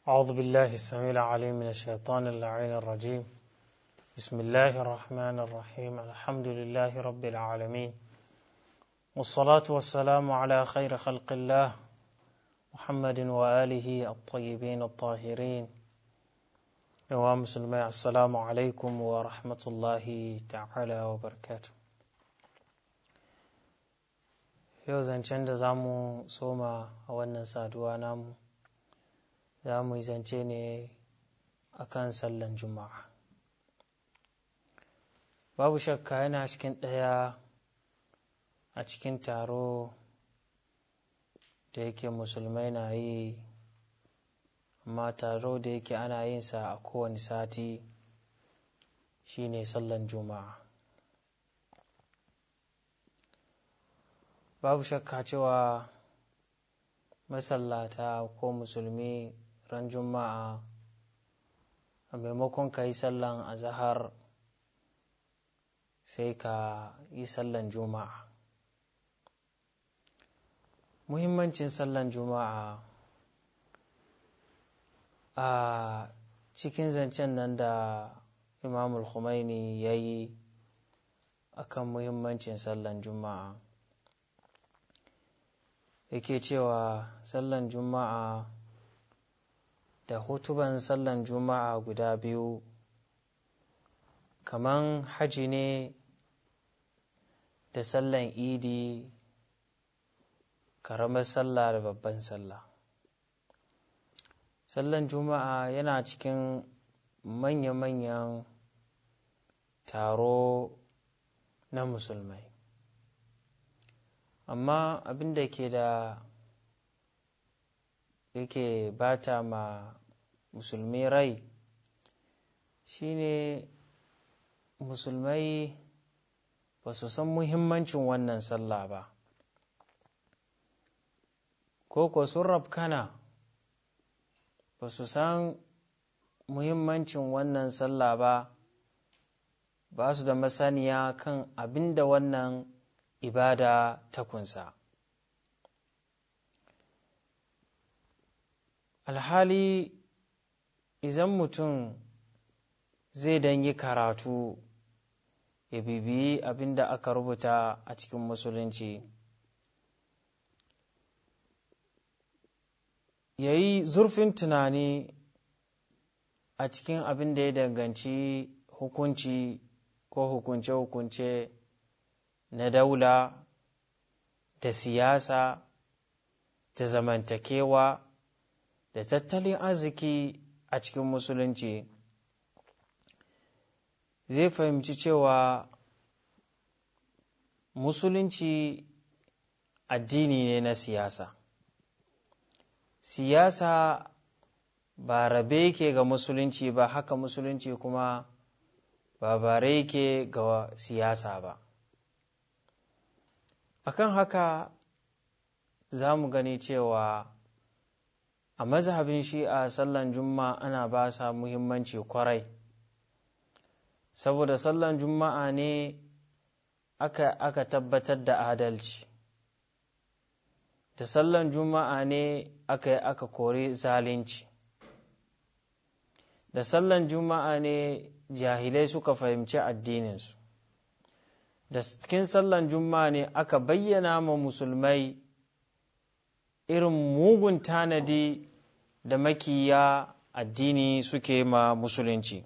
أعوذ بالله السميع العليم من الشيطان اللعين الرجيم بسم الله الرحمن الرحيم الحمد لله رب العالمين والصلاة والسلام على خير خلق الله محمد وآله الطيبين الطاهرين يا مسلمي السلام عليكم ورحمة الله تعالى وبركاته yau zancen da za mu soma a wannan saduwa namu za mu yi zance ne a kan sallan juma'a babu shakka yana cikin ɗaya a cikin taro da yake musulmai na yi amma taro da yake ana yin sa a kowane sati shine sallan juma'a babu shakka cewa masallata ko musulmi ran juma'a a maimakon ka yi sallan azahar sai ka yi sallan juma'a muhimmancin sallan juma'a a cikin zancen nan da imamul Khomeini ya yi akan muhimmancin sallan juma'a yake cewa sallan juma'a da hutuban sallan juma'a guda biyu kaman haji ne da sallan idi karamar sallah da babban sallah sallan juma'a yana cikin manya-manyan taro na musulmai amma abin da ke da yake bata ma musulmi rai shine musulmai ba su san muhimmancin wannan sallah ba ko ko sun rafkana ba su san muhimmancin wannan sallah ba ba su da masaniya kan abin da wannan ibada ta kunsa alhali idan mutum zai dan yi karatu ya bibiyi abin da aka rubuta a cikin musulunci ya yi zurfin tunani a cikin abin da ya danganci hukunci ko hukunce-hukunce na daula da siyasa da zamantakewa da tattalin arziki a cikin musulunci zai fahimci cewa musulunci addini ne na siyasa siyasa ba rabe yake ga musulunci ba haka musulunci kuma ba bare yake ga siyasa ba akan haka za mu gani cewa a mazhabin shi'a sallan juma'a ana ba sa muhimmanci kwarai saboda sallan juma'a ne aka, aka tabbatar da adalci da sallan juma'a ne aka yi aka kori zalunci da sallan juma'a ne jahilai suka fahimci addininsu da cikin sallan juma'a ne aka bayyana ma musulmai irin mugun tanadi da makiya addini suke ma musulunci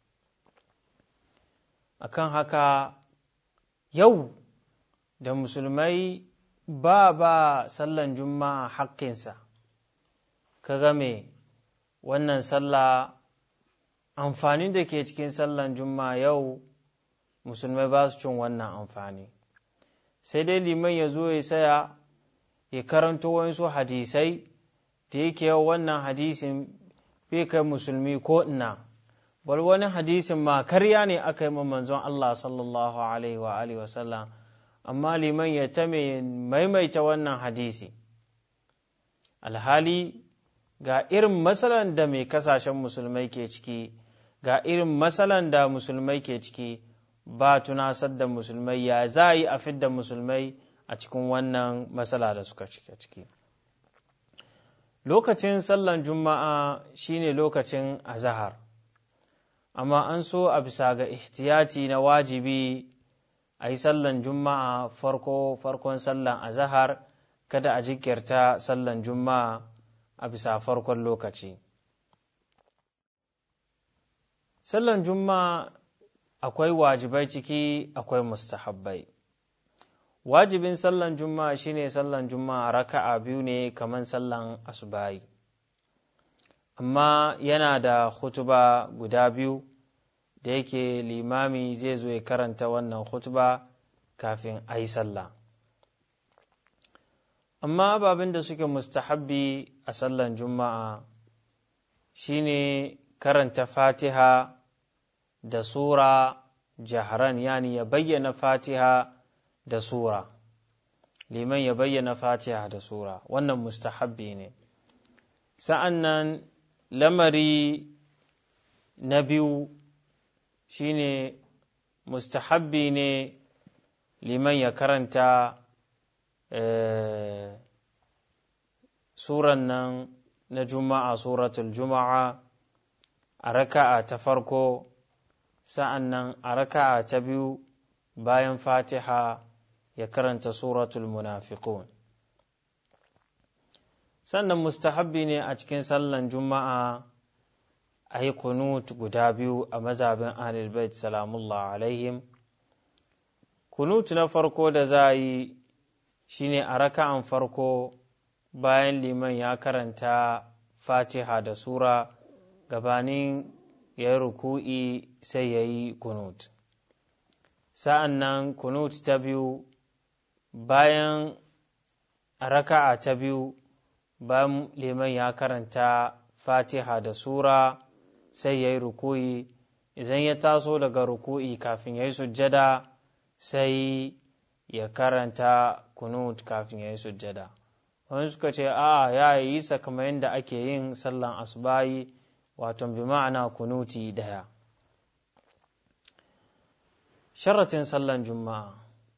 akan haka yau da musulmai ba ba sallan juma'a haƙƙinsa ka game wannan sallah amfani da ke cikin sallan juma'a yau musulmai ba su cin wannan amfani sai dai liman ya zo ya saya ya karanto wasu hadisai da yake yau wannan hadisin bai kai musulmi ko ina bal wani hadisin ma karya ne aka yi manzon Allah sallallahu alaihi wa alihi wasallam amma liman ya ta maimaita wannan hadisi alhali ga irin matsalan da mai kasashen musulmai ke ciki ga irin matsalan da musulmai ke ciki ba tunasar da musulmai ya za a yi a fidda musulmai a cikin wannan matsala da suka cike ciki lokacin sallan juma'a shine lokacin azahar amma an so a bisa ga ihtiyati na wajibi a yi sallan juma'a farko farkon sallan azahar kada a jikirta sallan juma'a a bisa farkon lokaci sallan juma'a akwai wajibai ciki akwai mustahabbai wajibin sallan juma'a shine sallan juma'a raka'a biyu ne kamar sallan asubahi amma yana da hutuba guda biyu da yake limami zai zo ya karanta wannan hutuba kafin a yi sallah amma ababen da suke mustahabbi a sallan juma'a shine karanta fatiha da sura jaharan yani ya bayyana fatiha da sura liman ya bayyana fatiha da sura wannan mustahabbi ne sa'an nan lamari na biyu shine mustahabbi ne liman ya karanta suran nan na juma'a suratul juma'a a raka'a ta farko sa'an nan a raka'a ta biyu bayan fatiha ya karanta suratul munafiqun sannan mustahabbi ne a cikin sallan juma'a a yi kunut guda biyu a mazabin ahlulbait salamullah alaihim kunut na farko da za a yi shine a raka'an farko bayan liman ya karanta fatiha da sura gabanin ya yi ruku'i sai ya yi kunut sa'an nan kunut ta biyu bayan a raka'a ta biyu bayan liman ya karanta fatiha da sura sai ya yi ruku'i idan ya taso daga ruku'i kafin ya yi sujjada sai ya karanta kunut kafin ya yi sujjada wani suka ce a ya yi sa kamar yadda ake yin sallan asubayi wato bi ma'ana kunuti daya sharatin sallan juma'a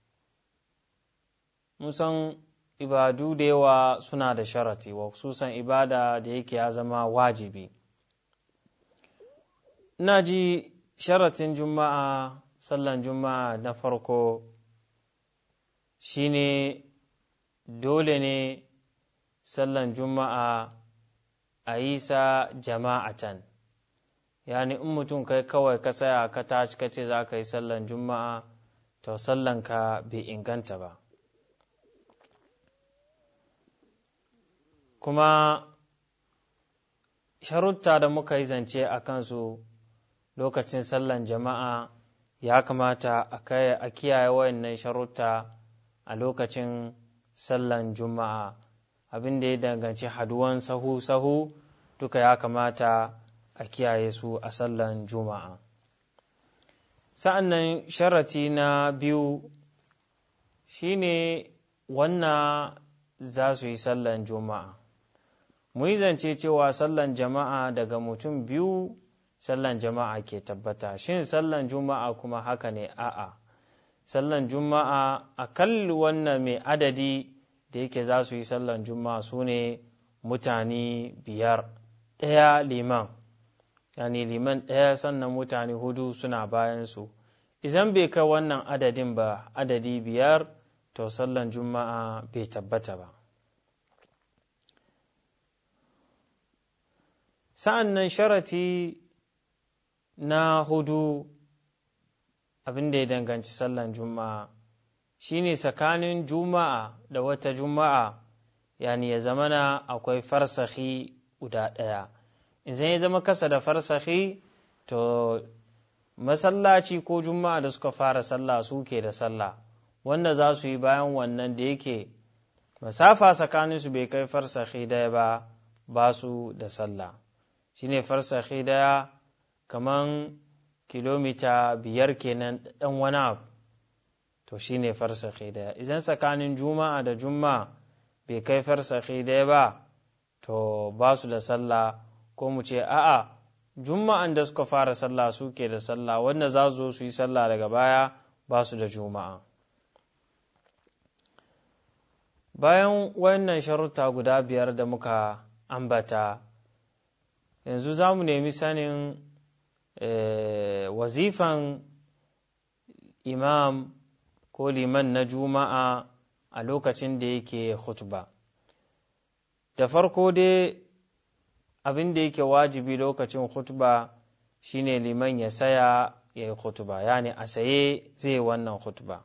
musan ibadu da yawa suna da sharati wa susan ibada da yake ya zama wajibi ina ji sharatin juma'a sallan juma'a na farko shine dole ne sallan juma'a a yi sa jama'atan yani in mutum kai kawai ka tsaya ka tashi ka ce za ka yi sallan juma'a to sallanka bai inganta ba kuma sharutta da muka yi zance a kansu lokacin sallan jama'a ya kamata a kiyaye wayannan sharutta a lokacin sallan juma'a abin da ya danganci haduwan sahu-sahu duka ya kamata a kiyaye su a sallan juma'a sa'an nan sharati na biyu shine wannan za su yi sallan juma'a mu yi zance cewa sallan jama'a daga mutum biyu sallan jama'a ke tabbata shin sallan juma'a kuma haka ne a'a sallan juma'a a kalli wannan mai adadi da yake za su yi sallan juma'a su ne mutane biyar ɗaya liman yani liman ɗaya sannan mutane hudu suna bayansu idan bai kai wannan adadin ba adadi biyar to sallan juma'a bai tabbata ba sa'an nan sharati na hudu abin da ya danganci sallan juma'a shine tsakanin juma'a da wata juma'a yani ya zamana akwai farsahi guda ɗaya idan ya zama kasa da farsahi to masallaci ko juma'a da suka fara sallah suke da sallah wanda za su yi bayan wannan da yake masafa tsakaninsu bai kai farsahi daya ba ba su da sallah shine farsahi daya kaman kilomita biyar kenan ɗan wani abu to shine farsahi daya idan tsakanin juma'a da juma'a bai kai farsahi daya ba to ba su da sallah ko mu ce a'a juma'an da suka fara sallah suke da sallah wanda za su zo su yi sallah daga baya ba su da juma'a bayan wannan sharuta guda biyar da muka ambata yanzu za mu nemi sanin wazifan imam ko liman na juma'a a lokacin da yake khutba da farko dai abin da yake wajibi lokacin khutba shine liman ya saya ya yi khutba yani a saye zai wannan khutba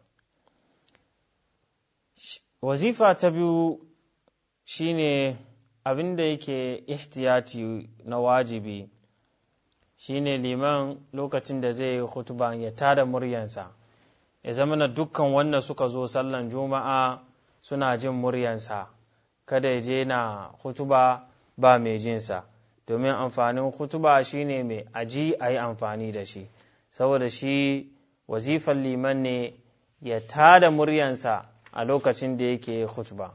wazifa ta biyu shine abin da yake ihtiyati na wajibi shine liman lokacin da zai yi khutba ya tada muryansa ya zama na dukkan wanda suka zo sallan juma'a suna jin muryansa kada ya je na hutuba ba mai jinsa domin amfanin hutuba shine mai aji a yi amfani da shi saboda shi wazifan liman ne ya tada muryansa a lokacin da yake hutuba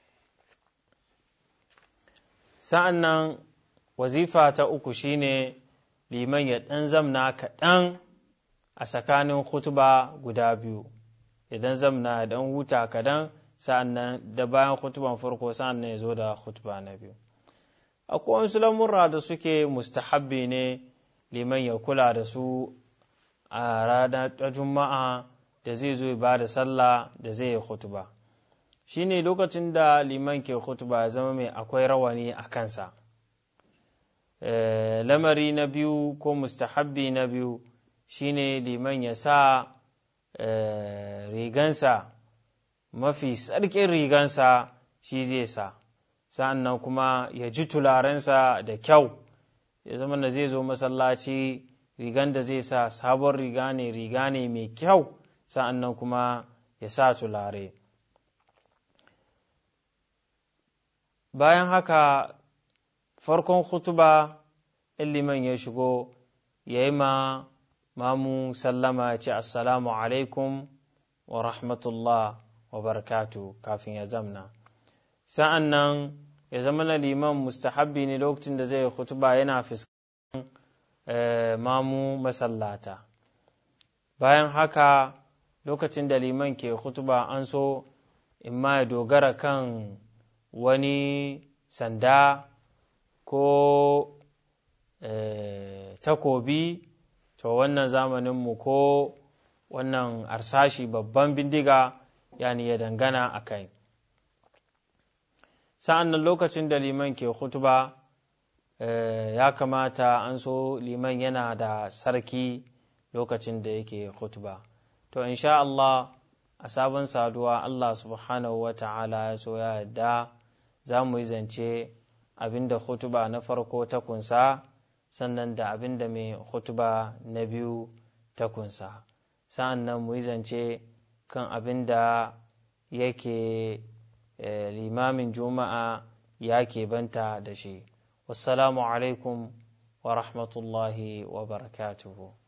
sa'an nan wazifa ta uku shine liman ya ɗan zamna kaɗan a tsakanin hutuba guda biyu idan zamna dan huta kadan sa'an nan da bayan hutuban farko sa'an nan ya zo da hutuba na biyu akwai wasu lamurra da suke mustahabbi ne liman ya kula da su a ranar ta juma'a da zai zo ba da sallah da zai yi hutuba shi ne lokacin da liman ke hutuba ya zama mai akwai rawani a kansa lamari na biyu ko mustahabbi na biyu shine liman ya sa rigansa mafi tsarkin rigansa shi zai sa sa'an nan kuma ya ji tularensa da kyau ya zama da zai zo masallaci rigan da zai sa sabon riga ne riga ne mai kyau sa'an nan kuma ya sa tulare bayan haka farkon hutuba in liman ya shigo ya yi ma mamu sallama ya ce assalamu alaikum wa rahmatullah wa barakatu kafin ya zamna sa'an nan ya zama na liman mustahabbi ne lokacin da zai hutuba yana fuskan mamu masallata bayan haka lokacin da liman ke hutuba an so in ma ya dogara kan wani sanda ko takobi to wannan zamaninmu ko wannan arsashi babban bindiga yani ya dangana a kai sa'an nan lokacin da liman ke hutuba ya kamata an so liman yana da sarki lokacin da yake hutuba to insha Allah a sabon saduwa Allah subhanahu wa ta'ala ya so ya yadda za mu yi zance abinda hutuba na farko ta kunsa sannan da abin da mai hutuba na biyu ta kunsa sa'an nan mu yi zance kan abin da yake limamin juma'a ya banta da shi wassalamu alaikum wa rahmatullahi wa barakatuhu